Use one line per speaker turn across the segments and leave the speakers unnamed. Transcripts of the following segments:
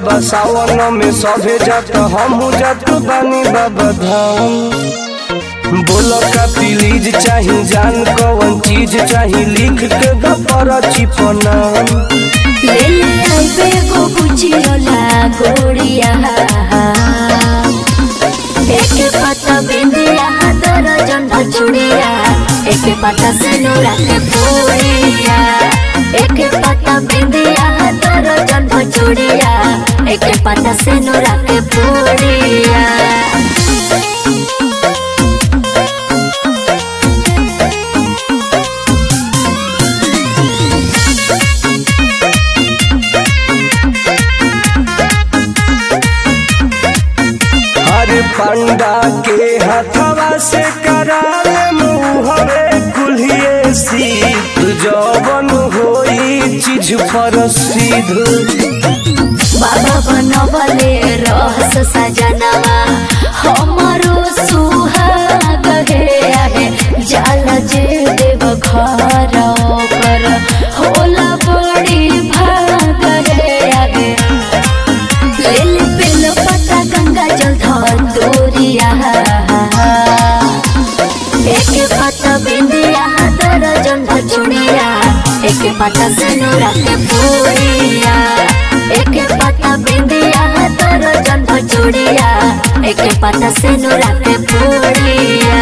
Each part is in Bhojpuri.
बाबा सावन में सभे जात हमहू जात बानी बाबा धाम बोलो का प्लीज चाही जान कौन चीज चाही लिख के दपर चिपना
ले ले आइबे गो बुझियोला गोड़िया एक पता बिंदिया तोर जन चुड़िया एक पता सिनुरा के पूड़िया एक पता बिंदिया तोर जन चुड़िया एक पता सिनुरा के पूड़िया
हर पंडा के हथवा से कराले मुहरे कुल्हिए सीत जवन होई चीज पर सीध
बाबा बनवले रहस सजनवा हमरो सुहाग हे आहे जाल जे देव घर कर होला बड़ी भाग हे आहे लेल पेल पता गंगा जल धर दूरिया एक पता बिंदिया तोर जंध चुड़िया एक पता सिनुरा के पूरिया एक पता बिंदिया तोर जंध चुड़िया एक पता सिनुरा के पूरिया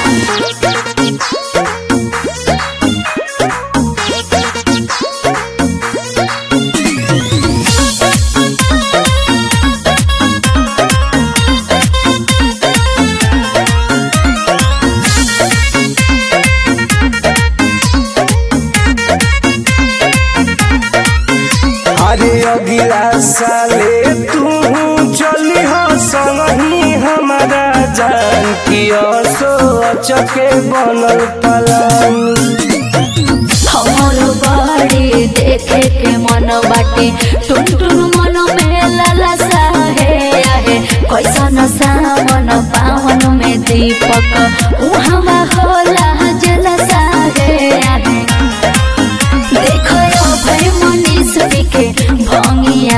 अरे अगिला साले तू चली हो संगही हमारा जान की असो अचके बनल पलान
हमर बाड़ी देखे के मन बाटे टुन टुन मन में ललसा है आहे कैसन सावन पावन में दीपक उहवा होला जलसा है आहे देखो यो भाई मनीष के भंगिया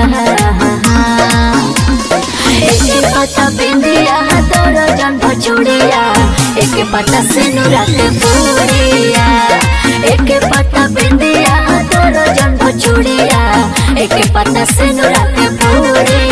एक पता बिंदिया तोर जन चूड़िया एक पता सिनुरा के पूरिया एक पता बिंदिया तोर जन चूड़िया एक पता सिनुरा के पूरिया